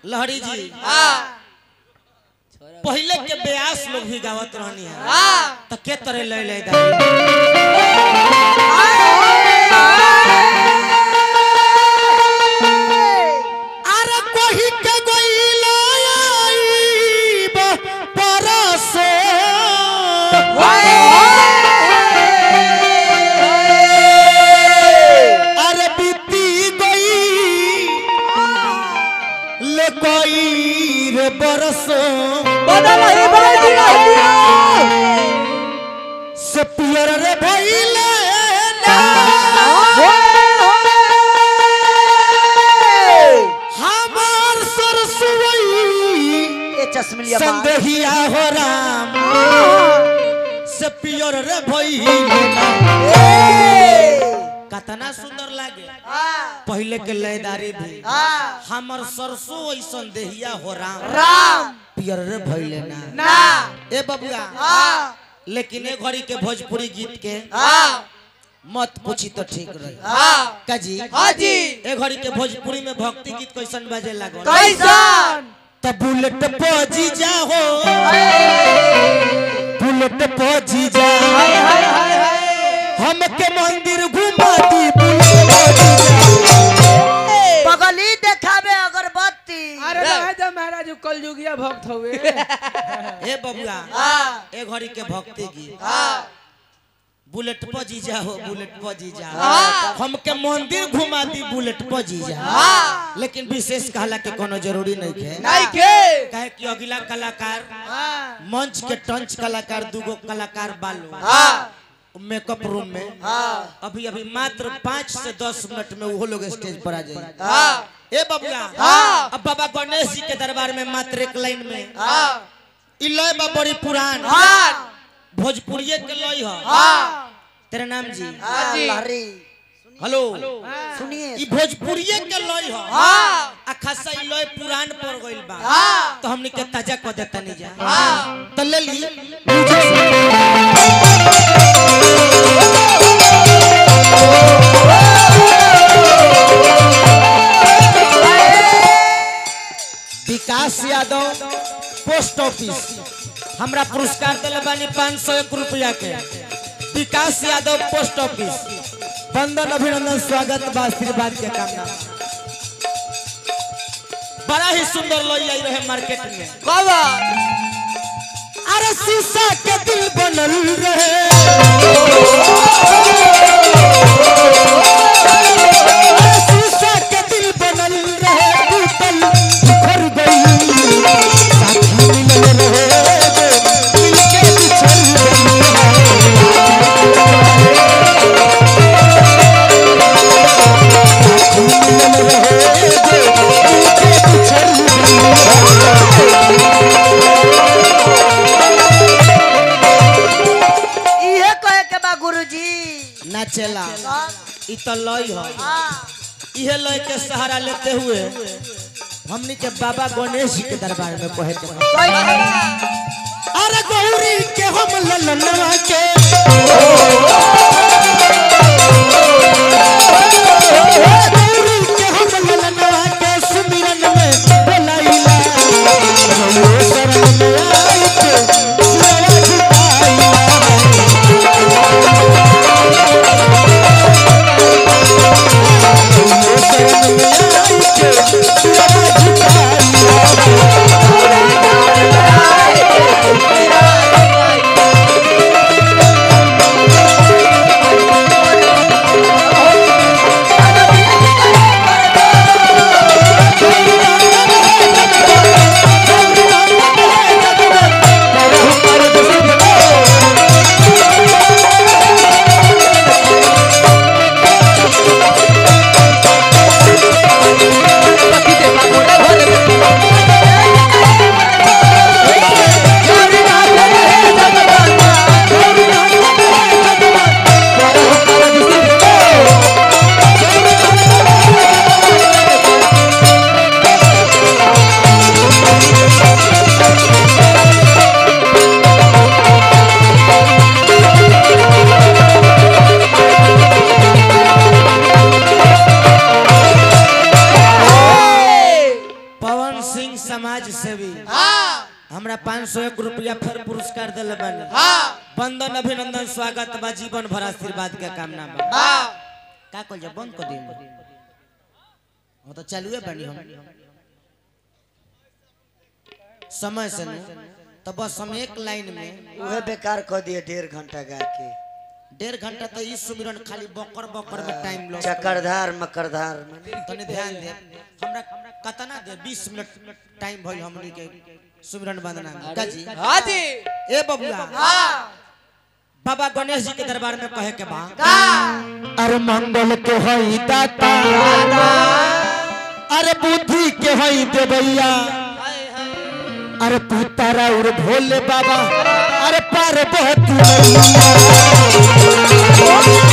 लहरी जी हाँ पहले के ब्यास लोग भी गावत रहनी है हाँ तो के तरह ले ले दाई अरे कोही के गोइला आईब परसो अरे बीती गई ले कोई रे बरसो बदल ही बदल दिया से पियर रे भइले ना हमार सरसुई ये चश्मलिया मार संदेहिया हो राम से पियर रे भइले ना कतना सुंदर लागे पहले के लयदारी भी हमर सरसों ऐसन देहिया हो राम राम पियर रे भइले ना ना ए बबुआ हाँ लेकिन ए घड़ी के भोजपुरी गीत के हाँ मत पूछी तो ठीक रही हाँ काजी हाँ जी ए घड़ी के भोजपुरी में भक्ति गीत कैसन बाजे लागल कैसन त बुलेट पजी जा हो बुलेट पजी जा हाय हाय हाय हाय हमके मंदिर घुमा दी बुलेट पजी जा बगली देखाबे अगरबत्ती अरे रहे जा महाराज उ कलयुगिया भक्त हुए ए बबुआ हाँ ए घड़ी के भक्ति गीत हाँ बुलेट पजी जा हो बुलेट पजी जा हाँ। हमके मंदिर घुमा दी बुलेट पजी जा हाँ। लेकिन विशेष कहला के कोनो जरूरी नहीं है नहीं के काहे कि अगला कलाकार हाँ मंच के टंच कलाकार दूगो कलाकार बालू हाँ मेकअप रूम में हाँ अभी अभी मात्र पाँच से दस मिनट में वो लोग स्टेज पर आ जाए हाँ ए बबुआ हाँ। अब बाबा गणेश जी के दरबार में मात्र एक लाइन में हाँ इ लय बा बड़ी पुरान हाँ भोजपुरिये के लय ह हाँ तेरा नाम जी हाँ जी लहरी हेलो सुनिए इ भोजपुरिये के लय ह हाँ आ खासा इ लय पुरान पड़ गइल बा हाँ तो हमनी के ताजा क देता नहीं जा हाँ तो ले ली विकास यादव पोस्ट ऑफिस हमरा पुरस्कार दिले बानी पाँच सौ एक रुपया के विकास यादव पोस्ट ऑफिस बंदन अभिनंदन स्वागत बा आशीर्वाद के कामना बड़ा ही सुंदर लोई आई रहे मार्केट में कब अरे शीशा के दिल बनल रहे अरे शीशा के दिल बनल रहे टूटल बिखर गई साथी मिलल रहे मिलके बिछड़ गई साथी मिलल रहे मिलके बिछड़ इहे कहे के बा गुरुजी नाचेला हाँ इ तो लय ह हाँ इहे लय के सहारा लेते हुए हमनी के बाबा गणेश जी के दरबार में कहे के बा। कैसे बा? अरे गौरी के हम ललनवा के गौरी के हम ललनवा के सुमिरन में बोलाइला गौरी शरण में आई के सिरवा झुकाइला गौरी शरण में आई के सिरवा झुकाइला हाँ सिंह समाज सेवी हमरा पाँच सौ एक रुपया फिर पुरस्कार दिल बने बंदन अभिनंदन स्वागत बा जीवन भर आशीर्वाद के कामना बा का कल जा बंद कर दिन वो तो चालू है बनी हम समय से नहीं तो बस हम एक लाइन में उहे बेकार कह दिए डेढ़ घंटा गा के डेढ़ घंटा तो इस सुमिरन खाली बकर बकर में टाइम लो चकरधार मकरधार तनी ध्यान दे हमरा कतना दे 20 मिनट टाइम भइल हमनी के सुमिरन वंदना में काजी हाँ जी ए बबुआ बाबा गणेश जी के दरबार में कहे के बा अरे मंगल के हई दाता अरे बुद्धि के हई देवैया अरे पुतारा और भोले बाबा अरे पार्वती मैया